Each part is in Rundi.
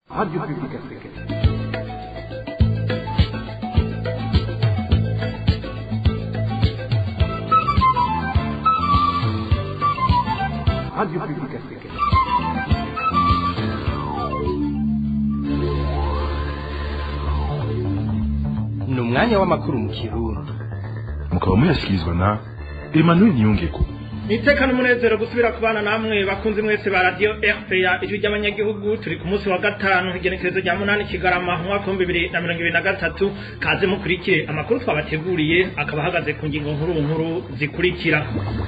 Radio Publique Africaine. Radio Publique Africaine. ni umwanya w'amakuru mu kirundi mukaba muyashyikirizwa na emmanuel niyongeko iteka n'umunezero gusubira ku bana namwe bakunze mwese ba radiyo rpa ijwi ry'abanyagihugu turi ku munsi wa gatanu igenekerezo rya munani kigarama mu mwaka w'ibihumbi bibiri na mirongo ibiri na gatatu kaze mukurikire amakuru twabateguriye akaba ahagaze ku ngingo nkuru nkuru zikurikira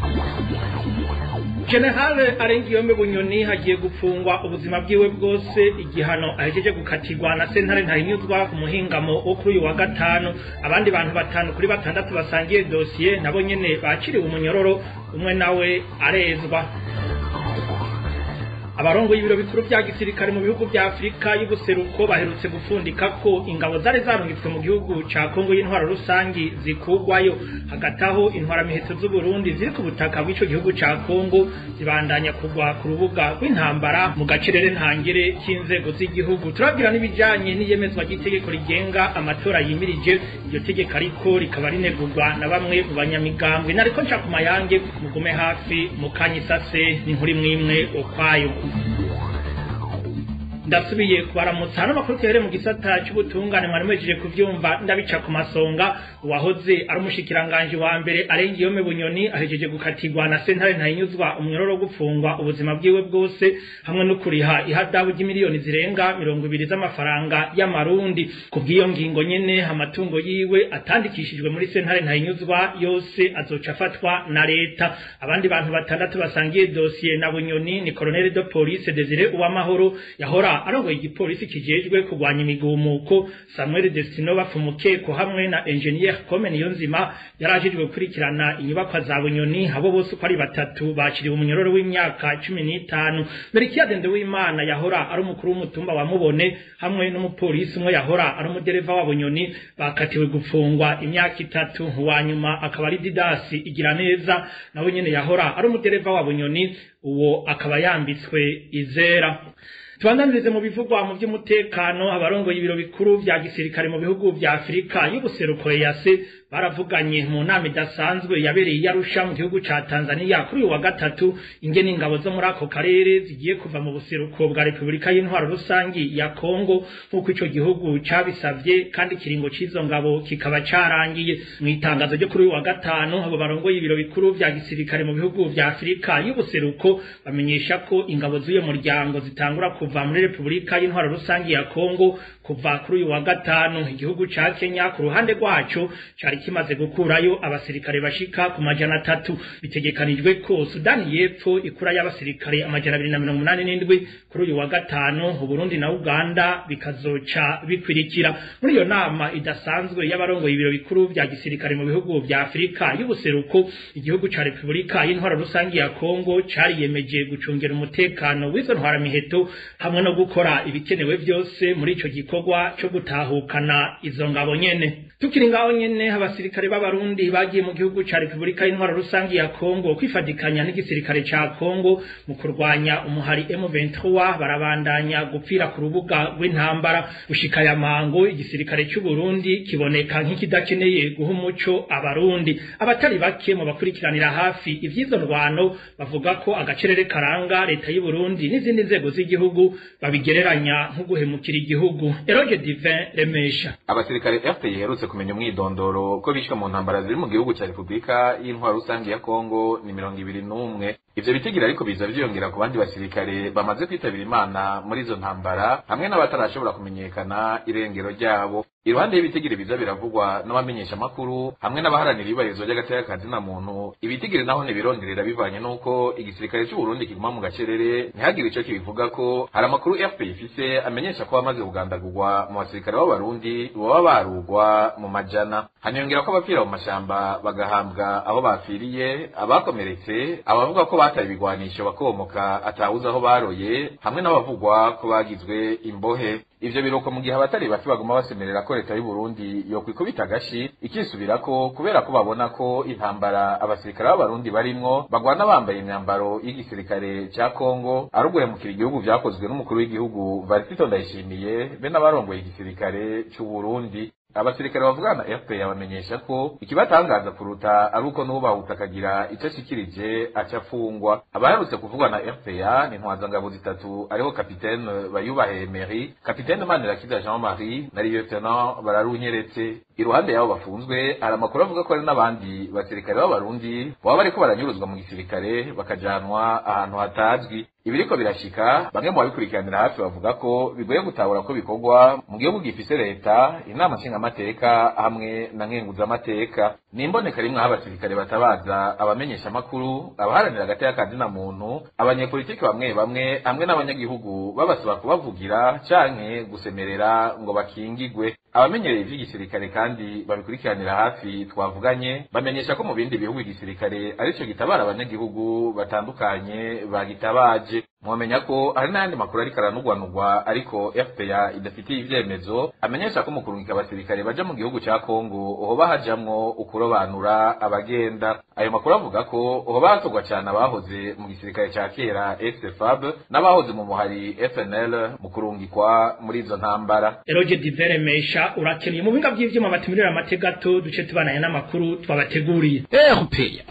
generale arengiyombe bunyoni hagiye gupfungwa ubuzima bwiwe bwose igihano ahejeje gukatirwa na sentare ntahinyuzwa ku muhingamo wo kuri uyu wa gatanu abandi bantu batanu kuri batandatu basangiye dosiye nabo nyene baciriwe umunyororo umwe nawe arezwa abarongo y'ibiro bikuru vya gisirikare mu bihugu vya Afrika y'ubuseruko baherutse gufundika ko ingabo zari zarungitswe mu gihugu ca Kongo y'intwaro rusangi zikugwayo hagati aho intwara miheto z'u Burundi ziri ku butaka bw'ico gihugu ca Kongo zibandanya kugwa ku rubuga rw'intambara mu gacerere ntangere c'inzego z'igihugu turabwira n'ibijanye n'iyemezwa ry'itegeko rigenga amatora yimirije iryo tegeko ariko rikaba rinegurwa na bamwe mu banyamigambwe nariko nca ku mayange mugume hafi mu kanyisase n'inkuru imwe ukwayo ndasubiye kubaramutsa hano makuru tuhere mu gisata cy'ubutungane mwari mwejeje kuvyumva ndabica ku masonga uwahoze ari umushikiranganji wa mbere arengiyome bunyoni ahejeje gukatirwa na sentare ntahinyuzwa umunyororo wo gupfungwa ubuzima bwiwe bwose hamwe no kuriha ihadabu ry'imiliyoni zirenga mirongo ibiri z'amafaranga y'amarundi ku bw'iyo ngingo nyene amatungo yiwe atandikishijwe muri sentare ntahinyuzwa yose azoca afatwa na leta abandi bantu batandatu basangiye dosiye na bunyoni ni colonel de police desire uwamahoro yahora arongoye igipolisi kijejwe kurwanya imigumuko Samuel Destino bapfumukeko hamwe na engineer Kome Niyonzima yarajejwe gukurikirana inyubakwa za Bunyoni abo bose uko ari batatu baciriwe umunyororo w'imyaka cumi n'itanu Merikiade Ndewimana yahora ari umukuru w'umutumba wa Mubone hamwe n'umupolisi umwe yahora ari umudereva wa Bunyoni bakatiwe gufungwa imyaka itatu wa nyuma akaba ari Didasi igira neza nawe nyene yahora ari umudereva wa Bunyoni uwo akaba yambitswe izera tubandanirize mu bivugwa mu by'umutekano abarongoye ibiro bikuru vya gisirikare mu bihugu vya Afrika y'ubuseruko yase baravuganye mu nama idasanzwe yabereye i Arusha mu gihugu ca Tanzania kuri uyu wa gatatu ingene ingabo zo muri ako karere zigiye kuva mu buseruko bwa Repubulika y'Intwaro Rusangi ya Kongo nk'uko ico gihugu cabisavye kandi ikiringo c'izo ngabo kikaba carangiye mu itangazo ryo kuri uyu wa gatanu abo barongoye ibiro bikuru vya gisirikare mu bihugu vya Afrika y'ubuseruko bamenyesha ko ingabo z'uyo muryango zitangura kuva muri Repubulika y'Intwaro Rusangi ya Kongo kuva kuri uyu wa gatanu igihugu ca Kenya ku ruhande rwaco cari kimaze gukurayo abasirikare bashika ku majana atatu bitegekanijwe ko Sudani y'Epfo ikura y'abasirikare amajana abiri na mirongo umunani n'indwi kuri uyu wa gatanu Uburundi na Uganda bikazoca bikwirikira muri iyo nama idasanzwe y'abarongoye ibiro bikuru vya gisirikare mu bihugu vya Afrika y'ubuseruko igihugu ca Repubulika y'Intwaro Rusangi ya Kongo cariyemeje gucungera umutekano w'izo ntwaramiheto hamwe no gukora ibikenewe vyose muri ico gikorwa cyo gutahukana izo ngabo nyene tukiri ngaho nyene abasirikare b'abarundi bagiye mu gihugu ca Repubulika y'Intwaro Rusangi ya Kongo kwifadikanya n'igisirikare ca Kongo mu kurwanya umuhari M23 barabandanya gupfira ku rubuga rw'intambara gushika ya mango igisirikare cy'u Burundi kiboneka nk'ikidakeneye guha umuco abarundi abatari bake mu bakurikiranira hafi ivyizo ndwano bavuga ko agacerere karanga leta y'u Burundi n'izindi nzego z'igihugu babigereranya nko guhemukira igihugu Eroge Divin Remesha abasirikare FPI iherutse kumenya umwidondoro ko bishwe mu ntambara ziri mu gihugu cya Repubulika y'Intwaro Rusange ya Kongo ni mirongo ibiri n'umwe ivyo bitigira ariko biza vyiyongera ku bandi basirikare bamaze kwitabira imana muri izo ntambara hamwe n'abatarashobora kumenyekana irengero ryabo iruhande y'ibitigiri biza biravugwa n'abamenyesha makuru hamwe n'abaharanira ibarizwa ry'agateka kazina muntu ibitigiri naho ntibironderera bivanye n'uko igisirikare cy'u Burundi kiguma mu gacerere ntihagire ico kibivuga ko hari amakuru FPI ifise amenyesha ko bamaze kugandagurwa mu basirikare b'abarundi baba barugwa mu majana haniyongera ko abapfira mu mashamba bagahambwa aho bapfiriye abakomeretse abavuga ko bataye ibigwanisho bakomoka atawuzi aho baroye hamwe n'abavugwa ko bagizwe imbohe ivyo biruko mu gihe abatari bake baguma basemerera ko leta y'u Burundi yokwikubita agashi ikisubirako kubera ko babona ko intambara abasirikare b'abarundi barimwo bagwana bambaye imyambaro y'igisirikare ca Kongo ari uguhemukira igihugu vyakozwe n'umukuru w'igihugu Varisito Ndayishimiye be n'abarongoye igisirikare c'u Burundi abasirikare bavugana na FPR bamenyesha ko ikibatangaza kuruta ari uko n'ubahuta akagira icyo ashikirije aca afungwa abaherutse kuvugwa na FPR ni ntwazangabo zitatu ariho kapitene bayubahe Emery kapitene Manirakiza Jean Marie na lieutenant bararunyeretse iruhande yabo bafunzwe hari amakuru avuga ko hari n'abandi basirikare b'abarundi baba bariko baranyuruzwa mu gisirikare bakajanwa ahantu hatazwi ibiriko birashika bamwe mu babikurikiranira hafi bavuga ko bigoye gutahura ko bikorwa mu gihugu gifise leta inama nshingamateka hamwe na nkenguzamateka ni imboneka rimwe aho abasirikare batabaza abamenyesha amakuru abaharanira agati y'akazina muntu abanyepolitiki bamwe bamwe hamwe n'abanyagihugu babasaba kubavugira canke gusemerera ngo bakingigwe abamenyereye ivy'igisirikare kandi babikurikiranira hafi twavuganye bamenyesha ko mu bindi bihugu igisirikare arico gitabara abanyagihugu batandukanye bagitabaje mwamenya ko hari n'ayandi makuru ariko aranugwanugwa ariko FPA idafitiye ivyemezo amenyesha ko mu kurungika abasirikare baja mu gihugu ca Kongo hoba hajamwo ukurobanura abagenda ayo makuru avuga ko hoba hatogwa cane abahoze mu gisirikare ca kera FFAB n'abahoze mu muhari FNL mu kurungikwa muri izo ntambara Eroge Divere Mesha urakeneye mu binga by'ivyuma batimirira amategato duce tubananye n'amakuru twabateguriye erupeya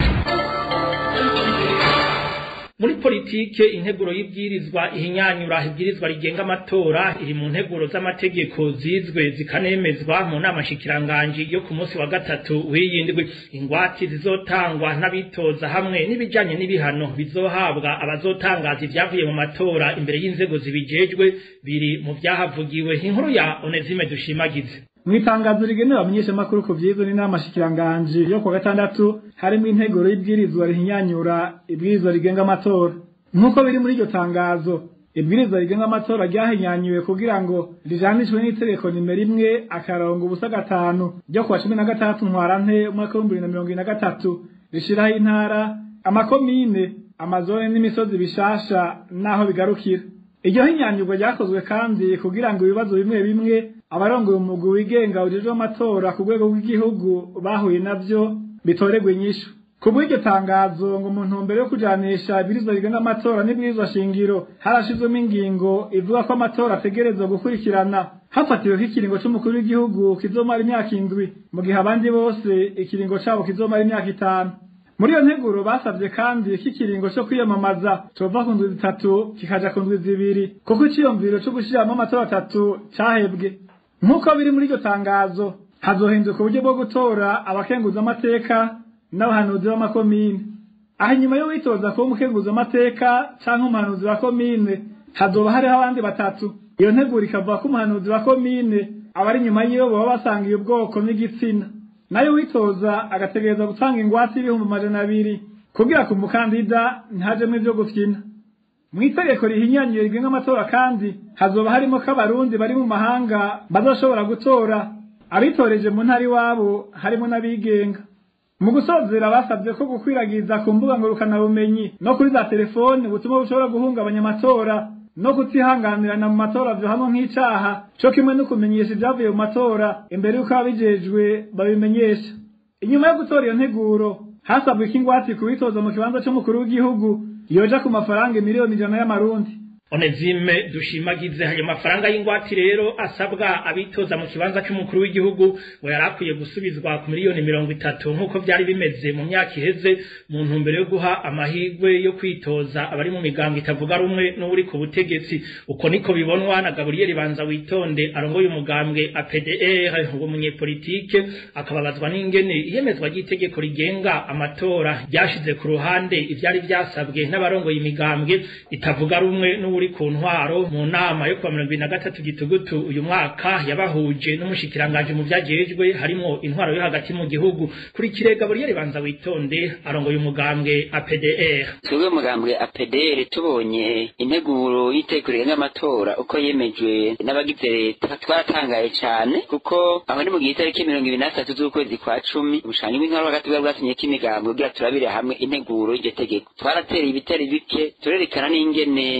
muri politike integuro y'ibwirizwa ihinyanyura ibwirizwa rigenga amatora iri mu nteguro z'amategeko zizwe zikanemezwa mu nama nshikiranganji yo ku munsi wa gatatu w'iyindwi ingwati zizotangwa n'abitoza hamwe n'ibijanye n'ibihano bizohabwa abazotangaza ivyavuye mu matora imbere y'inzego zibijejwe biri mu vyahavugiwe inkuru ya Onezime dushimagize Mwitangazo rigenewe abamenyeshamakuru ku vyizwe n'inama shikiranganji yo kwa gatandatu harimo integuro y'ibwirizwa rihinyanyura ibwirizwa rigenga amatora nk'uko biri muri iryo tangazo ibwirizwa rigenga amatora ryahinyanyuwe kugira ngo rijanishwe n'itegeko nimero imwe akarongo ubusa gatanu ryo kuwa cumi na gatandatu ntwarante umwaka w'ibihumbi bibiri na mirongo ine na gatatu rishiraho intara amakomine amazone n'imisozi bishasha n'aho bigarukira iryo hinyanyurwa ryakozwe kandi kugira ngo ibibazo bimwe bimwe abarongoye umugwi wigenga ujejwe amatora ku rwego rw'igihugu bahuye navyo bitoregwe inyishu kubw'iryo tangazo ngo mu ntumbero yo kujanisha ibwirizwa rigenga amatora n'ibwirizwa shingiro harashizwemo ingingo ivuga ko amatora ategerezwa gukurikirana hafatiwe ko ikiringo c'umukuru w'igihugu kizomara imyaka indwi mu gihe abandi bose ikiringo cabo kizomara imyaka itanu muri iyo nteguro basavye kandi ko ikiringo co kwiyamamaza cova ku ndwi zitatu kikaja ku ndwi zibiri kuko iciyumviro co gushiramwo amatora atatu cahebwe nk'uko biri muri iryo tangazo hazohinduka uburyo bwo gutora abakenguza amateka n'abahanuzi b'amakomine aho inyuma yo witoza kuba umukenguza amateka canke umuhanuzi wa komine hazoba hariho abandi batatu iyo nteguro ikavuga ko umuhanuzi wa komine abari inyuma yiwe baba basangiye ubwoko n'igitsina nayo witoza agategereza gutanga ingwate y'ibihumbi amajana abiri kugira ku mukandida ntajemwo ivyo gufyina mu itegeko rihinyanyuye rigenga amatora kandi hazoba harimo ko abarundi bari mu mahanga bazoshobora gutora abitoreje mu ntara iwabo harimo n'abigenga mu gusozera basabye ko gukwiragiza ku mbuga ngurukanabumenyi no kuri za telefoni ubutumwa bushobora guhungabanya amatora no kutihanganirana mu matora vyohamwe nk'icaha co kimwe no kumenyesha ivyavuye mu matora imbere y'uko ababijejwe babimenyesha inyuma yo gutora iyo nteguro hasabwe ko ingwate kubitoza mu kibanza c'umukuru w'igihugu yoja ku mafaranga miliyoni ijana y'amarundi Onezime dushimagize hayo mafaranga y'ingwati rero asabwa abitoza mu kibanza cy'umukuru w'igihugu ngo yarakwiye gusubizwa ku miliyoni mirongo itatu nk'uko byari bimeze mu myaka iheze mu ntumbero yo guha amahirwe yo kwitoza abari mu migambo itavuga rumwe n'uri ku butegetsi uko niko bibonwa na Gabriel Banza witonde arongoye umugambwe APDR ngo munyepolitike akababazwa n'ingene iyemezwa ry'itegeko rigenga amatora ryashize ku ruhande ivyari byasabwe n'abarongoye imigambwe itavuga rumwe n'uri uri ku ntwaro mu nama yo kuwa mirongo ibiri na gatatu gitugutu uyu mwaka yabahuje n'umushikiranganje mu vyajejwe harimo intwaro yo hagati mu gihugu kuri kirega Gabriel Banza witonde arongoye umugambwe APDR twebwe umugambwe APDR tubonye integuro y'itegeko rigenga amatora uko yemejwe n'abagize leta twaratangaye cyane kuko aho ni mu gihe itariki mirongo ibiri na tatu z'ukwezi kwa cumi ubushanyi bw'intwaro hagati bwari bwasinye ko imigambwe kugira turabire hamwe integuro y'iryo tegeko twarateye ibitari bike turerekana n'ingene ibintu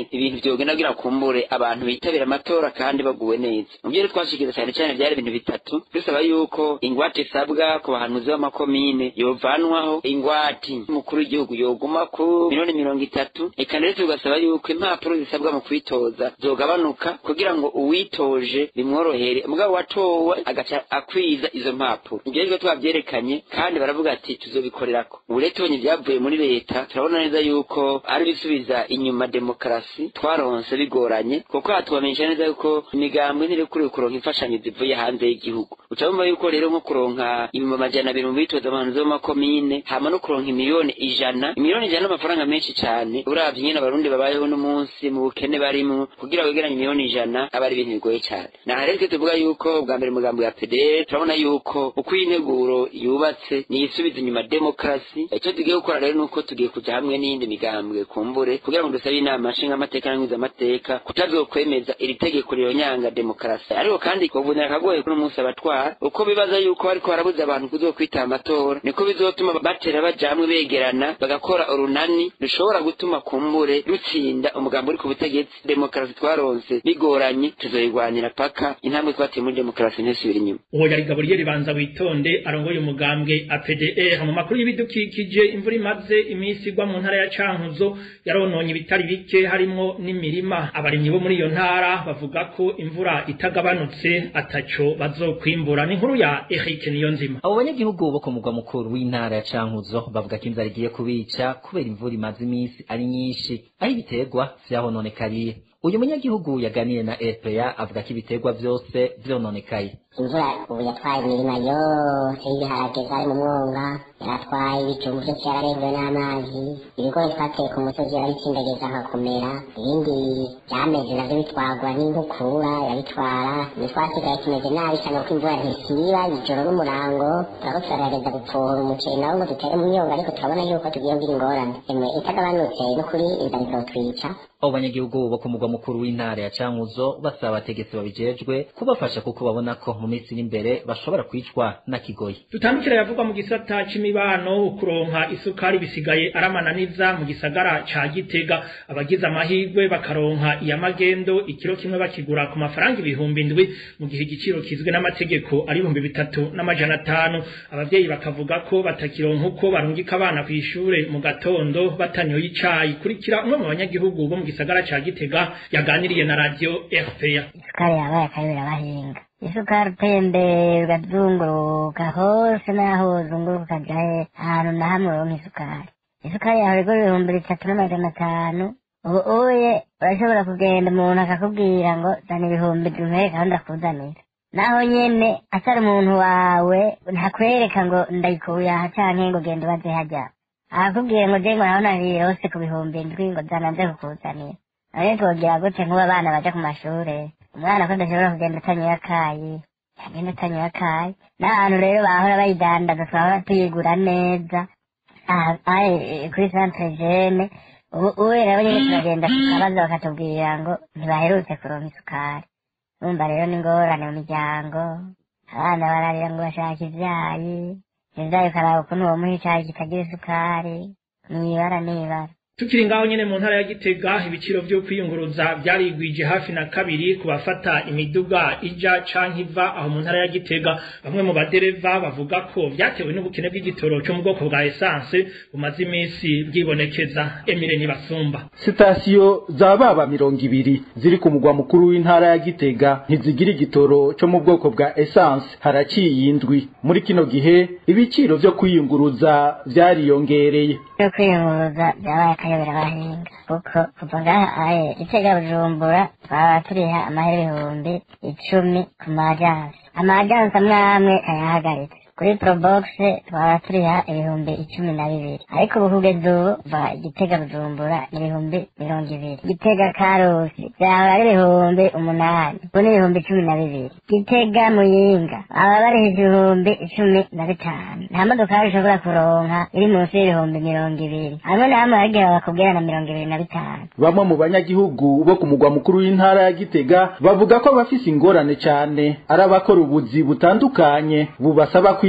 vyogenda kugira kumbure abantu bitabira amatora kandi baguwe neza mu byo rero twashikiza cyane cyane byari ibintu bitatu dusaba yuko ingwate isabwa ku bahanuzi b'amakomine yovanwaho ingwati umukuru w'igihugu yoguma ku miliyoni mirongo itatu eka ndetse tugasaba yuko impapuro zisabwa mu kwitoza zogabanuka kugira ngo uwitoje bimworohere mugabo watowe agaca akwiza izo mpapuro ibyo rero twabyerekanye kandi baravuga ati tuzobikorerako ubu rero tubonye ibyavuye muri leta turabona neza yuko ari bisubiza inyuma demokarasi twaronse bigoranye kuko hatubamenyesha neza yuko imigambwe ntirikuriwe kuronka imfashanyo zivuye hanze y'igihugu uca wumva yuko rero nko kuronka ibihumbi amajana abiri mu bitoza abahanzi b'amakomine hama no kuronka imiliyoni ijana imiliyoni ijana n'amafaranga menshi cyane uravye nyene abarundi babayeho n'umunsi mu bukene barimwo kugira wegeranye imiliyoni ijana aba ari ibintu bigoye cyane naha rero twe tuvuga yuko bwa mbere umugambi wa pdr turabona yuko uko iyi nteguro yubatse niyisubiza inyuma demokarasi icyo tugiye gukora rero nuko tugiye kuja hamwe n'iyindi migambwe kumbure kugira ngo dusabe inama nshingamateka n'nkwizamateka kutazokwemeza iri tegeko riyonyanga demokarasi ariko kandi kuvunira akagoye kuri umunsi abatwara uko bibaza yuko bariko barabuza abantu kuzokwitaba amatora niko bizotuma batera bajamwe begerana bagakora urunani rushobora gutuma kumbure rutsinda umugambi uri ku butegetsi demokarasi twaronse bigoranye tuzoyirwanira paka intambwe twateye muri demokarasi ntisubira inyuma uwo yari gaburiyeli banza witonde arongoye umugambwe apdr mu makuru y'ibidukikije imvura imaze iminsi igwa mu ntara ya cankuzo yarononye ibitari bike harimwo n'imirima abarimyi bo muri iyo ntara bavuga ko imvura itagabanutse ataco bazokwimbura ni inkuru ya Eric Niyonzima abo banyagihugu bo ku mugwa mukuru w'intara ya cankuzo bavuga ko inzara igiye kubica kubera imvura imaze iminsi ari nyinshi aho ibiterwa vyahononekariye uyu munyagihugu yaganiye na RPA avuga ko ibiterwa vyose vyononekaye imvura ubu yatwaye imirima yose y'ibiharage zari mu mwonga yaratwaye ibijumbu byose yararengewe n'amazi ibigori twateye ku musozi yarabitsindageza nkakomera ibindi byameze navyo bitwarwa n'inkukura yabitwara ntitwasigaye tumeze nabi cyane kuko imvura ntisiba ijoro n'umurango turako turagerageza gupfuhura umuceri nawo ngo dutere mu myonga ariko turabona yuko tugiye ngira ingorane emwe itagabanutse n'ukuri inzara izotwica abo banyagihugu bo ku mugwa mukuru w'intara ya cankuzo basaba abategetsi babijejwe kubafasha kuko babona ko mu minsi iri imbere bashobora kwicwa na kigoyi tutandukira yavugwa mu gisata c'imibano kuronka isukari bisigaye aramananiza mu gisagara ca gitega abagize amahirwe bakaronka iya magendo ikiro kimwe bakigura ku mafaranga ibihumbi indwi mu gihe igiciro kizwe n'amategeko ari ibihumbi bitatu n'amajana atanu abavyeyi bakavuga ko batakironka uko barungika abana kw'ishure mu gatondo batanyoye icayi kurikira umwe mu banyagihugu bo mu gisagara ca gitega yaganiriye na radio RPA isukari yabaye akayobera abahinga isukari utembera ugazunguruka hose n'aho uzunguruka ukaja ahantu na hamwe uronka isukari isukari yawe igura ibihumbi bitatu n'amajana atanu ubu uye urashobora kugenda umuntu akakubwira ngo zana ibihumbi duhere kandi akuzanira naho nyene atari umuntu wawe ntakwereka ngo ndayikuye aha canke ngo genda ubaze hajya akakubwira ngo je ngo naho birose ku bihumbi indwi ngo zana nze kukuzanira none twogira gute nk'ubu abana baja ku mashure umwana ko adashobora kugenda atanyoye akayi yagenda atanyoye akayi n'ahantu rero bahora bayidandaza twahora tuyigura neza aha aha, kuri centre jeune ubu ubu rero nyine turagenda tukabaza bakatubwira ngo ntibaherutse kuronka isukari urumva rero ni ingorane mu miryango abana bararira ngo bashaka ivyayi ivyayi ukaraba ukuntu womuha icayi kitagira isukari mwibara n'ibara tukiri ngaho nyene mu ntara ya Gitega ibiciro vyo kwiyunguruza byarigwije hafi na kabiri ku bafata imiduga ija canke iva aho mu ntara ya Gitega bamwe mu badereva bavuga ko vyatewe n'ubukene bw'igitoro cyo mu bwoko bwa essence bumaze iminsi bwibonekeza Emile Nibasumba sitasiyo za baba mirongo ibiri ziri ku mugwa mukuru w'intara ya Gitega ntizigira igitoro cyo mu bwoko bwa essence haraciye indwi muri kino gihe ibiciro vyo kwiyunguruza vyariyongereye yo kwiyunguruza byabaye akayobera abahinga kuko kuva ngaha aye gitega bujumbura twaba turiha amahera ibihumbi icumi ku majansi amajansi amwe amwe ayahagaritse kuri probox twaba turiha ibihumbi icumi na bibiri ariko ubu kugeza ubu va gitega bujumbura ni ibihumbi mirongo ibiri gitega karusi byahora ari ibihumbi umunani ubu ni ibihumbi cumi na bibiri gitega muyinga baba bariha ibihumbi icumi na bitanu nta modokari ushobora kuronka iri munsi y'ibihumbi mirongo ibiri hamwe na hamwe hari igihe bakubwira na mirongo ibiri na bitanu bamwe mu banyagihugu bo ku mugwa mukuru w'intara ya Gitega bavuga ko bafise ingorane cyane ari abakora ubuzi butandukanye bubasaba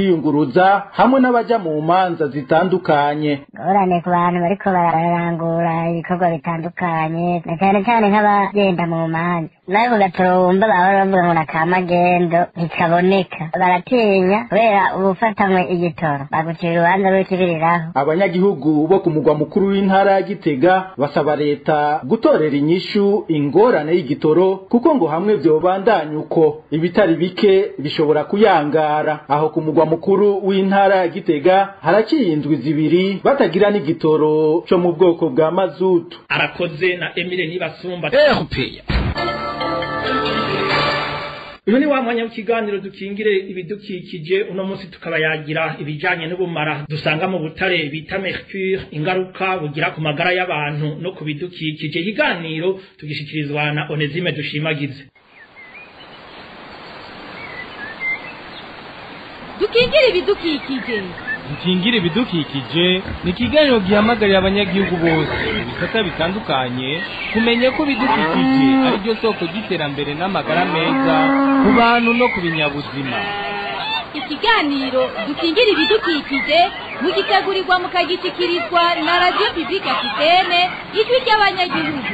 kwiyunguruza hamwe n'abaja mu manza zitandukanye ingorane ku bantu bariko bararangura ibikorwa bitandukanye na cyane cyane nk'abagenda mu manza nawe ku gaturumba bahora bavuga ngo nakamagendo ntikaboneka baratinya kubera ubufatanywe igitoro bagucira urubanza rw'ikibiriraho abanyagihugu bo ku mugwa mukuru w'intara ya gitega basaba leta gutorera inyishu ingorane y'igitoro kuko ngo hamwe vyobandanya uko ibitari bike bishobora kuyangara aho ku mugwa mukuru w'intara ya gitega haraciye indwi zibiri batagira n'igitoro co mu bwoko bwa mazutu arakoze na Emile Nibasumba erupeya uyu ni wa mwanya w'ikiganiro dukingire ibidukikije uno munsi tukaba yagira ibijanye n'ubumara dusanga mu butare bita mercure ingaruka bugira ku magara y'abantu no ku bidukikije ikiganiro tugishikirizwa na Onezime dushimagize dukingire ibidukikije dukingire ibidukikije ni ikiganiro gihamagarira abanyagihugu bose mu bisata bitandukanye kumenya ko ibidukikije ari byo soko ry'iterambere n'amagara meza ku bantu no ku binyabuzima ikiganiro dukingire ibidukikije mugitegurirwa mukagishyikirizwa na radiyo pibulike afitene ijwi ry'abanyagihugu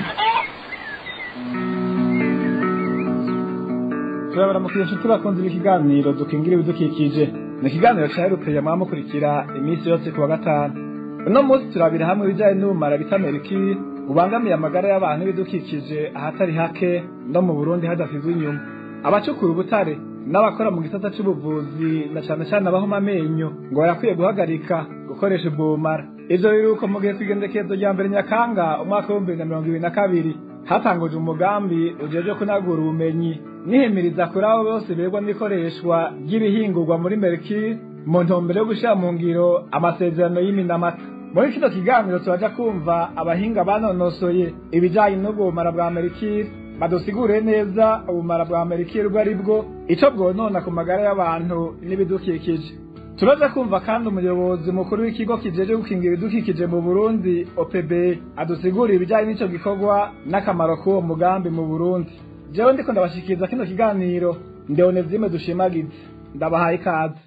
turabaramukira inshuti bakunze ikiganiro dukingira ibidukikije ni ikiganiro cya erupeya mwaba mukurikira iminsi yose ku wa gatanu uno munsi turabira hamwe ibijyanye n'ubumara bita merikiri bubangamiye amagara y'abantu n'ibidukikije ahatari hake no mu burundi hadasizwe inyuma abacukura ubutare n'abakora mu gisata cy'ubuvuzi na cyane cyane abahoma amenyo ngo barakwiye guhagarika gukoresha ubwo bumara ivyo biruko mu gihe kw'igendekezo rya mbere nyakanga umwaka w'ibihumbi bibiri na mirongo ibiri na kabiri hatanguje umugambi ujejwe kunagura ubumenyi nihimiriza kuri abo bose berwa n'ikoreshwa ry'ibihingurwa muri merikiri mu ntumbero yo gushyira mu ngiro amasezerano y'iminamata muri kino kiganiro turaja kumva abahinga banonosoye ibijanye n'ubumara bwa merikiri badusigure neza ubumara bwa merikiri ubwo ari bwo ico bwonona ku magara y'abantu n'ibidukikije turaza kumva kandi umuyobozi mukuru w'ikigo kijeje gukingira ibidukikije mu burundi opb adusigura ibijyanye n'ico gikorwa n'akamaro k'uwo mugambi mu burundi jewe ndiko ndabashikiriza kino kiganiro ndeonezime dushimagize ndabahaye ikaze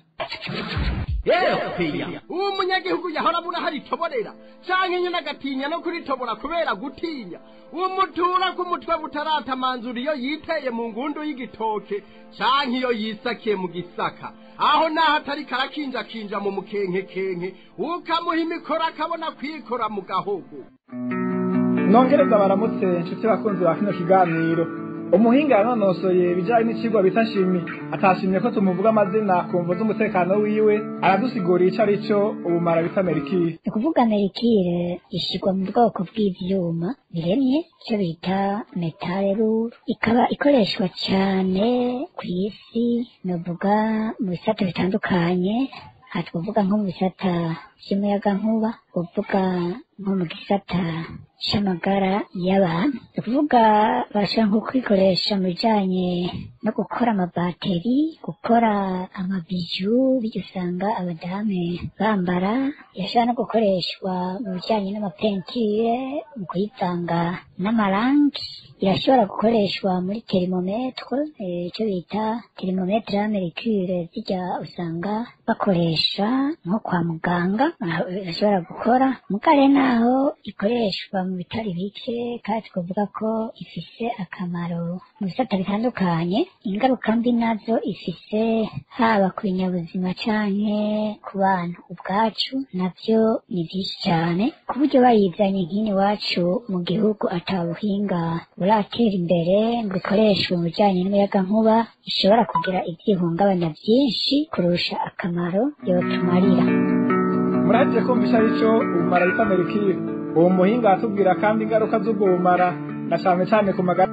uwo munyagihugu yahora abura hari itoborera canke nyene agatinya no kuritobora kubera gutinya uwo mutura ku mutwe butaratamanzura iyo yiteye mu ngundu y'igitoke canke iyo yisakiye mu gisaka aho naho atari karakinjakinja mu mukenkekenke ukamuha imikoro akabona kwikora mu gahogo nongereza baramutse inshuti bakunzi ba kino kiganiro umuhinga yanonosoye ibijyanye n'ikigwa bita shimi atashimye ko tumuvuga amazina ku mvu z'umutekano wiwe aradusigura ico ari cyo ubumara bita merikiri ni ukuvuga merikire ishyirwa mu bwoko bw'ivyuma biremye icyo bita metaleruru ikaba ikoreshwa cyane ku isi novuga mu bisata bitandukanye aha twavuga nko mu bisata by'umuyagankuba uvuga nko mu gisata c'amagara y'abantu ni ukuvuga bashobora nko kwikoresha mu bijanye no gukora amabateri gukora amabiju bityo usanga abadame bambara yashobora no gukoreshwa mu bijanye n'amapentire mu kuyivanga n'amarangi irashobora gukoreshwa muri terimometre icyo bita terimometre ya mercure zijya usanga bakoresha nko kwa muganga aho irashobora gukora mugare naho ikoreshwa mu bitari bike kandi twavuga ko ifise akamaro mu bisata bitandukanye ingaruka mbi nazo ifise haba ku binyabuzima canke ku bantu ubwacu navyo ni vyinshi cyane ku buryo bayizanye nk'ino iwacu mu gihugu ata buhinga buratera imbere ngo ikoreshwe mu bijanye n'umuyagankuba ishobora kugira ivyihungabanya vyinshi kurusha akamaro yotumarira muraje kumvisha arico ubumara bita merikiri uwo muhinga atubwira kandi ingaruka z'ubwo bumara na cane cane ku magara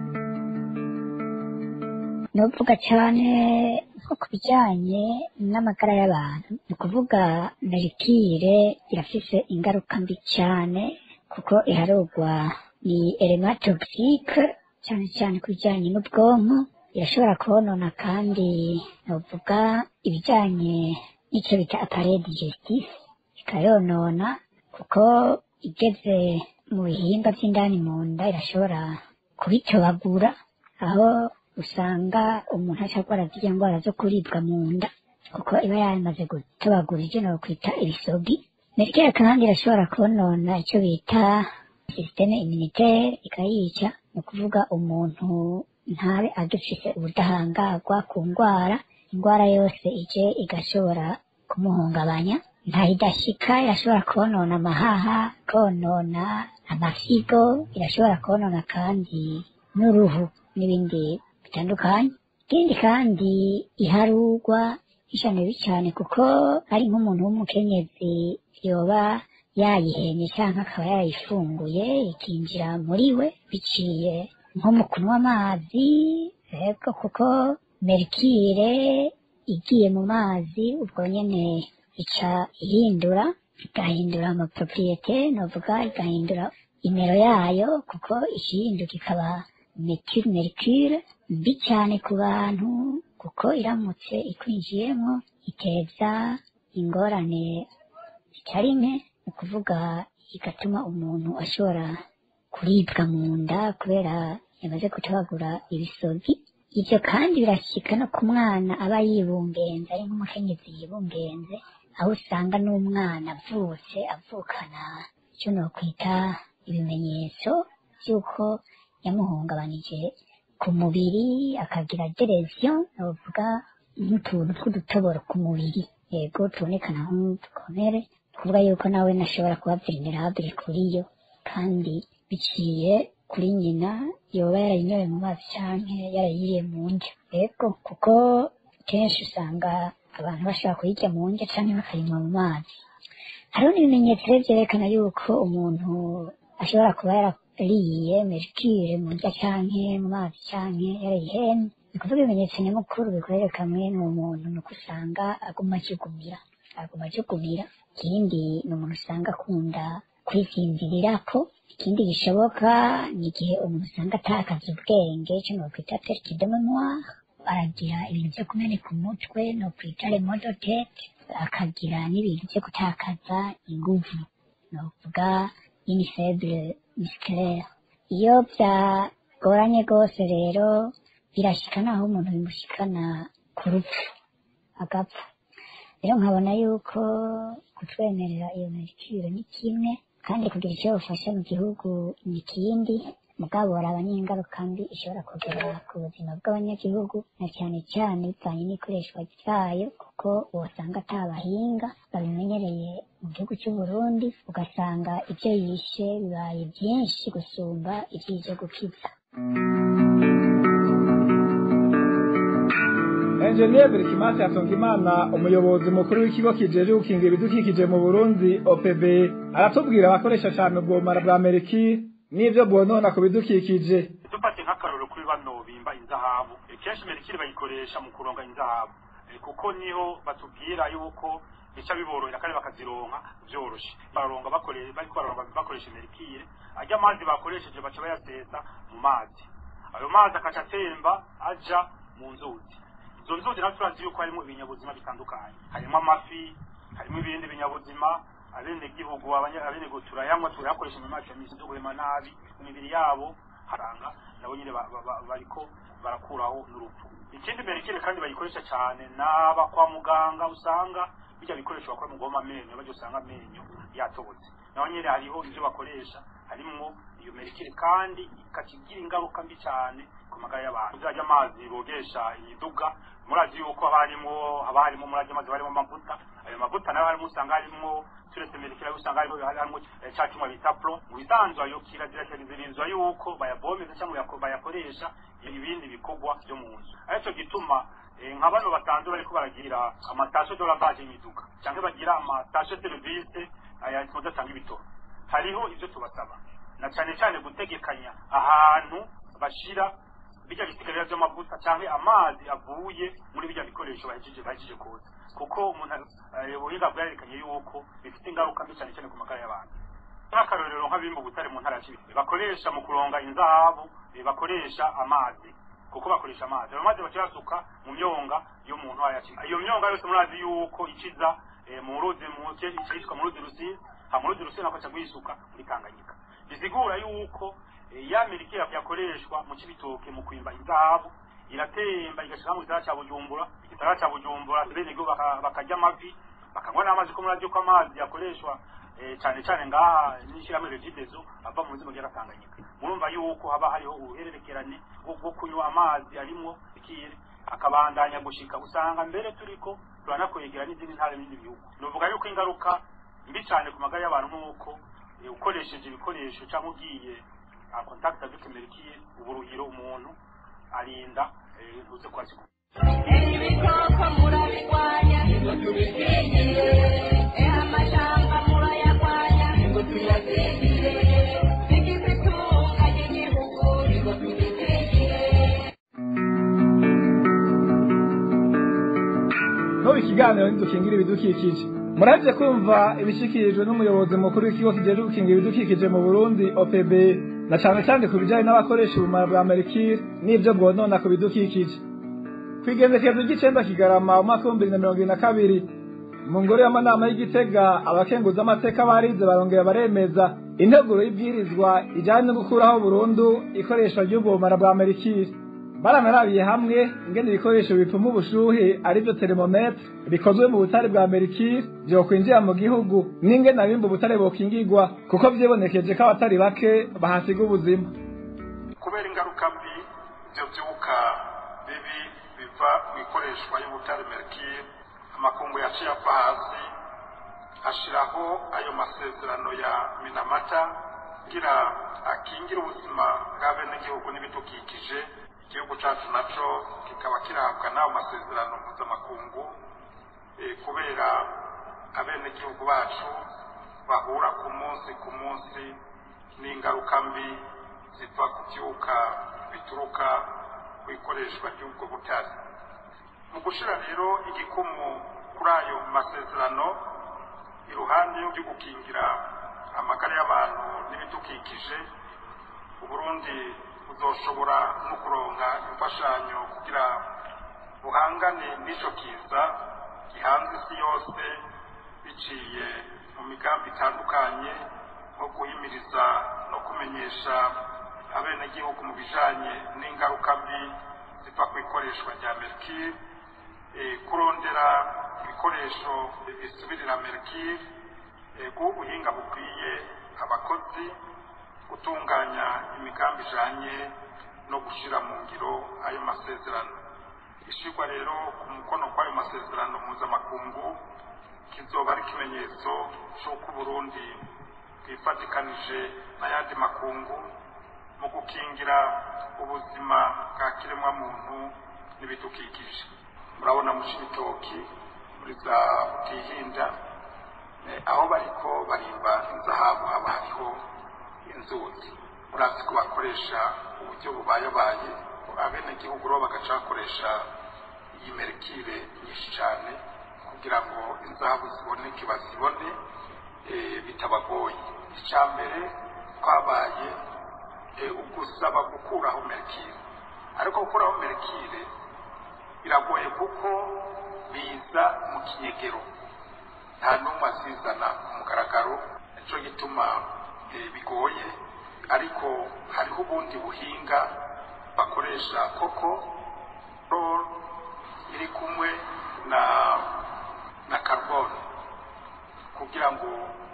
novuga cyane nko ku bijyanye n'amagara y'abantu ni ukuvuga merikire irafise ingaruka mbi cyane kuko iharugwa ni elema toxique cyane cyane ku bijyanye n'ubwonko irashobora konona kandi novuga ibijyanye n'icyo bita appareil digestif ikayonona kuko igeze mu bihimba by'indani mu nda irashobora kubitobagura aho usanga umuntu ashobora zirya ndwara zo kuribwa mu nda kuko iba yamaze gutobagura ivyo nokwita ibisogi merikere kandi irashobora konona icyo bita sisiteme immunitaire ikayica ni ukuvuga umuntu ntabe agifise ubudahangarwa ku ndwara indwara yose ije igashobora kumuhungabanya ntayidashika irashobora konona amahaha konona amasigo irashobora konona kandi n'uruhu n'ibindi bitandukanye ikindi kandi iharugwa ishano bibi cyane kuko ari nk'umuntu w'umukenyezi yoba yayihenye cyangwa akaba yayifunguye ikinjira muri we biciye nko mu kunywa amazi rero kuko merikire igiye mu mazi ubwo nyene ica ihindura igahindura amapropriete novuga igahindura imero yayo kuko ikihinduka ikaba methyl mercure mbi cyane ku bantu kuko iramutse ikwinjiyemo iteza ingorane zitari nke ni ukuvuga igatuma umuntu ashobora kuribwa mu nda kubera yamaze gutabagura ibisogi ibyo kandi birashyika no ku mwana aba yibungenze ari nk'umukenyezi yibungenze aho usanga n'umwana avutse avukana icyo nokwita ibimenyetso by'uko yamuhungabanije ku mubiri akagira dereziyo navuga nk'utuntu tw'udutoboro ku mubiri yego tubonekana nk'udukomere kuvuga yuko nawe nashobora kuba vulnerable kuri yo kandi biciye kuri nyina yoba yarayinyoye mu mazi canke yarayiriye mu ndya yego kuko kenshi usanga abantu bashobora kuyirya mu ndya canke bakayinywa mu mazi hariho n'ibimenyetso rero vyerekana yuko umuntu ashobora kuba yarariye mercure mu ndya canke mu mazi canke yarayihemye ni kuvuga ibimenyetso nyamukuru bikwerekamwe n'uwo muntu ni uko usanga aguma ajugumira aguma ajugumira ikindi ni umuntu usanga akunda kwivimbirirako ikindi gishoboka ni igihe umuntu usanga atakaza ubwenge icyo nokwita perte de memoire aragira ibintu byo kumeneka umutwe no kwita remodotete akagira n'ibintu byo gutakaza inguvu novuga ini faible musculaire iyo byagoranye rwose rero birashika naho umuntu bimushikana ku rupfu agapfa rero nkabona yuko kutwemerera iyo merikire ni kimwe kandi kugira icyo bufasha mu gihugu ni ikindi mugabo baraba n'ingaruka mbi ishobora kugera ku buzima bw'abanyagihugu na cyane cyane bivanye n'ikoreshwa ryayo kuko wasanga ata bahinga babimenyereye mu gihugu cy'u Burundi ugasanga ibyo yishe bibaye byinshi gusumba ibyije gukiza Engineer Berikimasi Hatungimana umuyobozi mukuru w'ikigo kijeje gukingira ibidukikije mu Burundi OPB aratubwira abakoresha cyane ubwomara bwa Ameriki n'ivyo bwonona ku bidukikije dufate nk'akarorero kuri bano bimba inzahabu Eh, kenshi merikire bayikoresha mu kuronga inzahabu Eh, kuko niho batubwira yuko bica biborohera kandi bakazironka vyoroshe baronga bakore bariko baronga bakoresha merikire ajya amazi bakoresheje baca bayasesa mu mazi ayo mazi akaca atemba aja mu nzuzi izo nzuzi natwe turazi yuko harimo ibinyabuzima bitandukanye harimo amafi harimo ibindi binyabuzima abenegihugu abanya- abenegihugu turayanywa turayakoresha mu mazi ya misi duhema nabi mu mibiri yabo haranga nabo nyine ba- ba- ba- bariko barakuraho n'urupfu ikindi merikire kandi bayikoresha cyane n'aba kwa muganga usanga bijya bikoresho bakora mu guhoma amenyo bajya usanga amenyo yatobotse naho nyine hariho ibyo bakoresha harimwo iyo merikire kandi ikakigira ingaruka mbi cyane ku magara y'abantu byajya amazi bogesha imiduga murazi yuko haba harimo haba harimo murazi amazi haba harimo amavuta ayo mavuta nayo harimo usanga harimo turetse merikire ayo usanga harimo harimo eh, ca cyuma bita pro mu bisanzwe ayo kirazira kiraziririzwa yuko bayabomeza cyangwa yako- bayakoresha ibindi bikorwa byo mu nzu aricyo gituma eh, nka bano basanzwe bariko baragira amatashe de lavage y'imiduga cyangwa bagira amatashe service aya mudatanga ibitoro hariho ibyo tubasaba na cyane cyane gutegekanya ahantu bashira bijya bisigarira by'amavuta cyangwa amazi avuye muri bijya bikoresho bahejeje bahejeje koza kuko umuntu eh, ubuhinga bwarerekanye yuko bifite ingaruka mbi cyane cyane ku magara y'abantu nk'akarorero nk'abimba ubutare mu ntara ya Cibitoke bakoresha mu kuronga inzahabu eh, bakoresha amazi kuko bakoresha amazi ayo mazi baca basuka mu myonga yo mu ntara ya Cibitoke iyo myonga yose murazi yuko iciza eh, mu ruzi mu icishwa mu ruzi rusizi ha mu ruzi rusizi nako aca kuyisuka muri Tanganyika bisigura yuko eh, ya merikire yakoreshwa mu Cibitoke mu kwimba inzahabu iratemba igashika mu gisagara ca bujumbura igisagara ca bujumbura benegihugu baka- bakarya amavi bakanywa n'amazi ko murazi ko amazi yakoreshwa eh, cane cane ngaha n'ishirahamwe regidezo ava mu nzimo ryera tanganyika murumva yuko haba hariho uruhererekerane rwo- rwo kunywa amazi arimwo ikire akabandanya gushika usanga mbere turiko turanakwegera n'izindi ntara n'ibindi bihugu novuga yuko ingaruka mbi cane ku magara y'abantu nk'uko eh, ukoresheje ibikoresho cyangwa ugiye a contact avec mercure uburuhiro umuntu arinda eh, ntuze kwasi ibikoko murabirwanya ngo tubisengere eha amashamba murayarwanya ngo tuyasengere bigize itunga ry'igihugu ngo tubisengere n'ubu ikiganiro ntidukingira ibidukikije murabye kumva ibishyikirijwe n'umuyobozi mukuru w'ikigo kijejwe gukingira ibidukikije mu burundi opb na cane cane ku bijanye n'abakoresha ubumara bwa merikire n'ibyo bwonona ku bidukikije ku igendekezo ry'icenda kigarama umwaka w'ibihumbi bibiri na mirongo ibiri na kabiri mu ngoro y'amanama y'igitega abakenguza amateka barize barongera baremeza integuro y'ibwirizwa ijanye no gukuraho burundu ikoreshwa ry'ubwo bumara bwa merikire baranarabiye hamwe ingene ibikoresho bipima ubushuhe arivyo termometre bikozwe mu butare bwa merikire vyokwinjira mu gihugu n'ingene abimba ubutare bokingirwa kuko vyibonekeje ko abatari bake bahasiga ubuzima kubera ingaruka mbi ibyo byuka bibi biva mu ikoreshwa y'ubutare merikire amakungu yaciye ava hasi ashiraho ayo masezerano ya minamata kugira akingire ubuzima bw'abenegihugu n'ibidukikije igihugu cacu naco kikaba kirabwa n'ayo masezerano mpuzamakungu eh, kubera abenegihugu bacu bahura ku munsi ku munsi n'ingaruka mbi ziva ku byuka bituruka ku ikoreshwa ry'ubwo butare mu gushyira rero igikumu kuri ayo masezerano iruhande yo gukingira amagara y'abantu n'ibidukikije uburundi buzoshobora no kuronka imfashanyo kugira buhangane n'ico kiza gihanze isi yose biciye mu migambi itandukanye nko guhimiriza no kumenyesha abenegihugu mu bijanye n'ingaruka mbi ziva ku ikoreshwa rya merikire eh, kurondera ibikoresho bisubirira merikire eh, guha ubuhinga bukwiye abakozi gutunganya imigambi ijanye no gushira mu ngiro ayo masezerano ishirwa rero ku mukono kw'ayo masezerano mpuzamakungu kizoba ari ikimenyetso c'uko uburundi bwifatikanije n'ayandi makungu mu gukingira ubuzima bwa kiremwamuntu n'ibidukikije murabona mu cibitoki muri za butihinda eh, aho bariko barimba inzahabu haba hariho inzuzi murazi ko bakoresha uburyo bubayabaye abenegihugu rero bagaca bakoresha iyi merikire nyinshi cyane kugira ngo inzahabu ziboneke bazibone eh, bitabagoye icya mbere twabaye eh, ugusaba gukuraho merikire ariko gukuraho merikire biragoye kuko biza mu kinyegero nta n'umwe azizana ku mugaragaro nicyo gituma eh, bigoye ariko hariho ubundi buhinga bakoresha koko rol iri kumwe na na carbone kugira ngo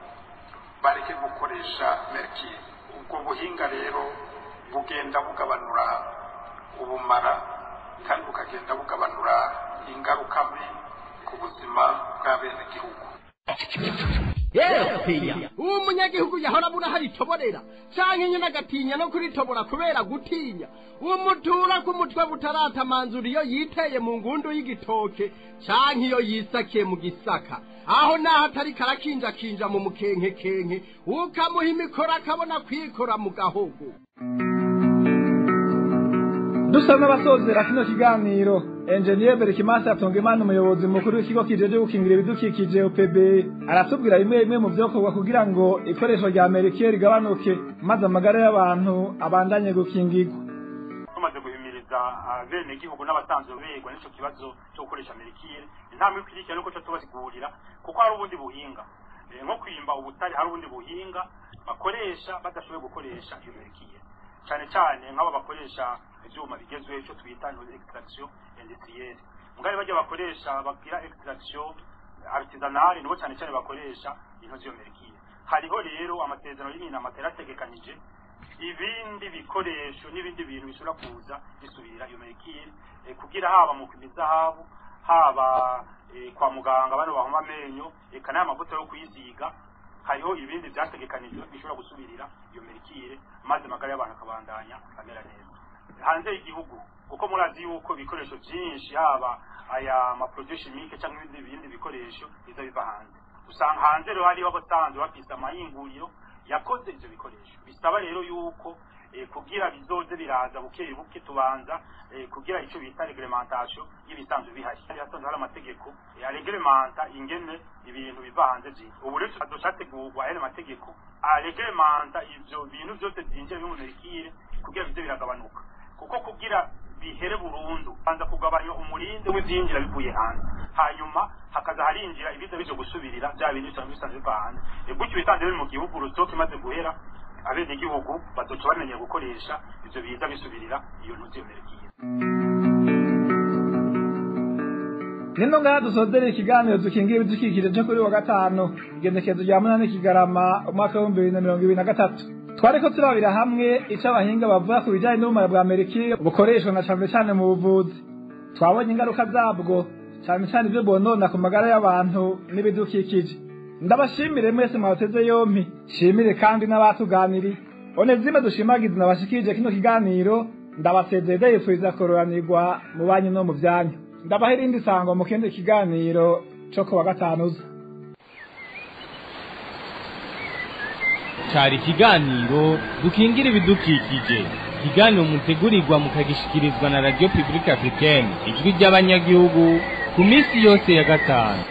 bareke gukoresha merikire ubwo buhinga rero bugenda bugabanura ubumara kandi bukagenda bugabanura ingaruka mbi ku buzima bw'abenegihugu uwo munyagihugu yahora abura hari itoborera canke nyene agatinya no kuritobora kubera gutinya umutura ku mutwe butaratamanzura iyo yiteye mu ngundu y'igitoke canke iyo yisakiye mu gisaka aho naho atari karakinjakinja mu mukenkekenke ukamuha imikoro akabona kwikora mu gahogo dusa n'abasozera kino kiganiro enjeniyeri berikimasi atunga imana umuyobozi mukuru w'ikigo kijeje gukingira ibidukikije upb aratubwira bimwe bimwe mu vyokorwa kugira ngo ikoreshwa rya merikire rigabanuke maze amagara y'abantu abandanye gukingirwa tumaze guhimiriza abenegihugu n'abasanzwe begwa n'ico kibazo cyo gukoresha merikire intambwe ikurikira nuko cyo tubasigurira kuko hari ubundi buhinga Eh, nko kwimba ubutare hari ubundi buhinga bakoresha badashoboye gukoresha iyo merikire cyane cyane nk'abo bakoresha ivyuma bigezweho ico twita extraction industrielle mugari bajya bakoresha bagira extraction artisanale nibo cyane cyane bakoresha intozi yo merikire hariho rero amasezerano y'inama terategekanije ibindi bikoresho n'ibindi bintu bishobora kuza bisubira iyo merikire eh, kugira haba mu mizahabu haba eh, kwa muganga bano bahoma amenyo eka n'aya mavuta yo kuyisiga hariho ibindi byategekanijwe bishobora gusubirira iyo merikire maze amagara y'abantu akabandanya amera neza hanze y'igihugu kuko murazi yuko ibikoresho byinshi haba aya maproduit chimique cyangwa ibindi bindi bikoresho biza biva hanze usanga hanze rero hariho abasanzwe bafise amayinguriro yakoze ivyo bikoresho bisaba rero yuko eh, kugira bizoze biraza buke buke tubanza eh, kugira ico bita reglementation y'ibisanzwe bihari hari hasanzwe hari amategeko eh, areglementa ingene ibintu biva hanze vyinshi ubu rero tuzategurwa aya mategeko areglementa ivyo bintu vyose vyinjira biri mu merikire kugira bize biragabanuka kuko kugira bihere burundu banza kugabanya umurinde w'ivyinjira bivuye hanze hanyuma hakaza harinjira ibiza bije gusubirira bya bintu bisanzwe bisanzwe biva hanze E, gutyo bisanzwe biri mu gihugu rusoke imaze guhera abene igihugu bazoca bamenya gukoresha ivyo biza bisubirira iyo ntuzi yo merekiye nino ngaha dusozera ikiganiro dukingira ibidukikije cyo kuri wa gatanu igendekezo rya munani kigarama umwaka w'ibihumbi bibiri na mirongo ibiri na gatatu twariko turabira hamwe ico abahinga bavuga ku bijanye n'ubumara bwa merikire bukoreshwa na cane cane mu buvuzi twabonye ingaruka zabwo cane cane ivyo bonona ku magara y'abantu n'ibidukikije ndabashimire mwese mwateze yompi shimire kandi n'abatuganiriye onezime dushimagize nabashikirije kino kiganiro ndabasezeye ndayifuriza kororanirwa mu banyu no mu vyanyu ndabaha irindi sango mu kindi kiganiro co ku wa gatanu uza cari ikiganiro dukingira ibidukikije ikiganiro mutegurirwa mukagishikirizwa na radio publique africaine ijwi ry'abanyagihugu ku minsi yose ya gatanu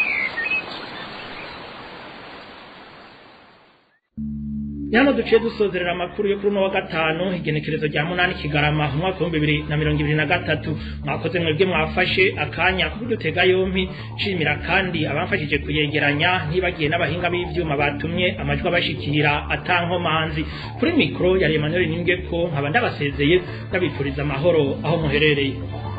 Nyama duciye dusozerera amakuru yo kuri uno wa gatanu igenekerezo rya munani kigarama mu mwaka w'ibihumbi bibiri na mirongo ibiri na gatatu mwakoze mwebwe mwafashe akanya ko kudutega yompi nshimira kandi abamfashije kuyegeranya ntibagiye n'abahinga b'ivyuma batumye amajwi abashikira atankomanzi kuri mikoro ya Emmanuel Ningeko nkaba ndabasezeye ndabifuriza amahoro aho muherereye